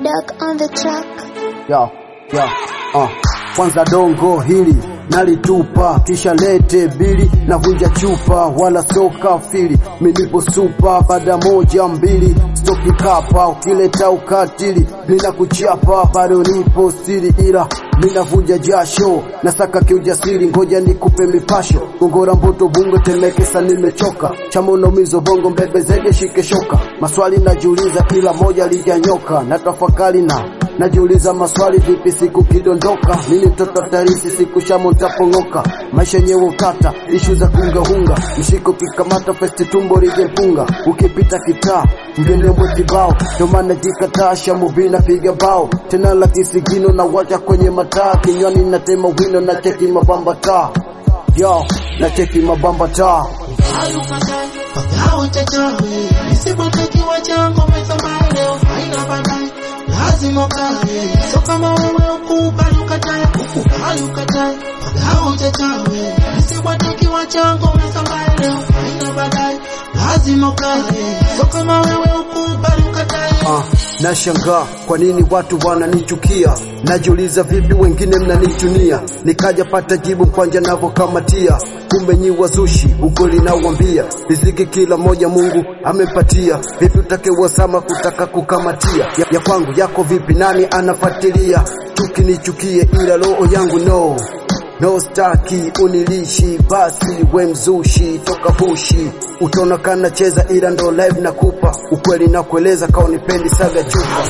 Duck on the track. ya ya uh. Kwanza dongo hili nalitupa, kisha lete bili na vunja chupa, wala soka fili milipo supa, baada moja mbili stoki kapa, ukileta ukatili mina kuchapa, bado nipo stili, ila mina vunja jasho, nasaka kiujasiri, ngoja nikupe mipasho, gongora mboto bungo temeke, sa nimechoka, chamono mizo bongo mbebe zege shike shoka, maswali najiuliza, ila moja lijanyoka, na tafakari na Najiuliza maswali vipi siku kidondoka, mimi mtoto tarisi siku shamo ntapongoka, maisha yenyewe ukata, ishu za kungahunga, mshiko kikamata festi tumbo lijepunga, ukipita kitaa mgendembwe kibao, ndo maana jikataa shamu vina piga bao, tena la kisigino na wacha kwenye mataa, kinywani natema wino na cheki mabamba taa, yo na cheki mabamba taa Pagao chachawe Nisipotakiwa chango mesomba leo haina baadaye Lazima ukae So kama wewe ukubali ukatae Ukubali ukatae Pagao chachawe Nisipotakiwa chango mesomba leo haina baadaye Lazima ukae So kama wewe ukubali ukatae Ah, nashangaa kwa nini watu wananichukia, najiuliza vipi wengine mnanichunia, nikaja pata jibu kwanja navokamatia, kumbe nyi wazushi, ukweli nauambia, riziki kila moja Mungu amepatia, vipi utake wasama kutaka kukamatia, ya, ya kwangu yako vipi, nani anafuatilia, chuki nichukie, ila roho yangu no No staki unilishi basi we mzushi toka bushi utaona kana cheza ila ndo live nakupa ukweli na kueleza kao nipendi saga chupa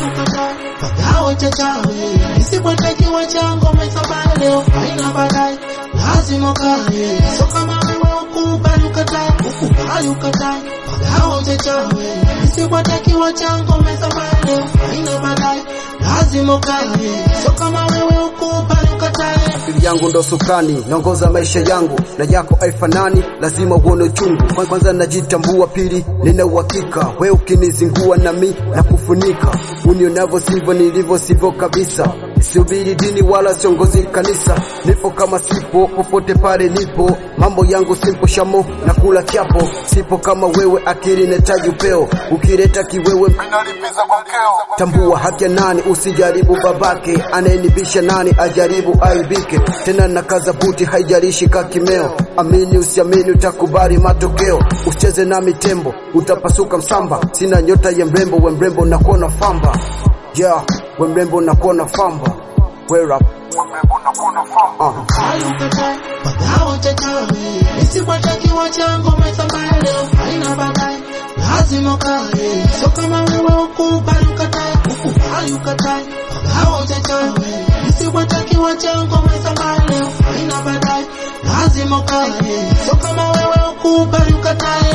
Pagao chachawe Nisipotakiwa chango mesomba leo haina baadaye Lazima ukae So kama wewe ukubali ukatae Ukubali ukatae Pagao chachawe Nisipotakiwa chango mesomba leo haina baadaye Lazima ukae So kama wewe ukubali ukatae akili yangu ndo sukani naongoza maisha yangu na yako haifanani lazima uone uchungu Kwan- kwanza najitambua pili nina uhakika we ukinizingua nami na kufunika unionavyo sivyo nilivyo sivyo kabisa Sihubiri dini wala siongozi kanisa, nipo kama sipo popote pale nipo, mambo yangu simpo shamo na kula kiapo, sipo kama wewe, akili netaji upeo, ukileta kiwewe Nalipiza kwa mkeo tambua haki ya nani, usijaribu babake, anayenibisha nani ajaribu aibike. Tena na kaza buti, haijalishi kakimeo, amini usiamini, utakubali matokeo. Usicheze na mitembo, utapasuka msamba. Sina nyota ya mrembo, we mrembo nakuona famba, yeah, we mrembo nakuona famba. Wear up, Wemrembo na kuna famu uh. Hayukatae, pagao chachawe Nisipatakiwa chango mesamba leo haina baadaye Lazima ukae So kama wewe ukubali ukatae Ukubali ukatae Pagao chachawe Nisipatakiwa chango mesamba leo haina baadaye Lazima ukae So kama wewe ukubali ukatae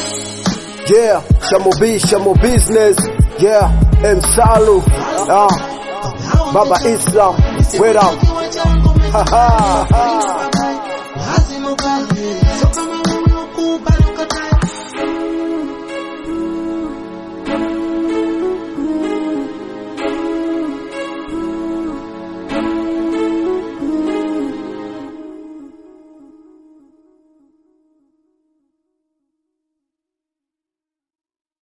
yeah, shamo B, shamo business, yeah, M Salu, uh, Pagao Baba chachawe, Islam, wear up. Nisipatakiwa chango mesamba Ha, ha, leo haina baadaye Lazima ukae So kama wewe ukubali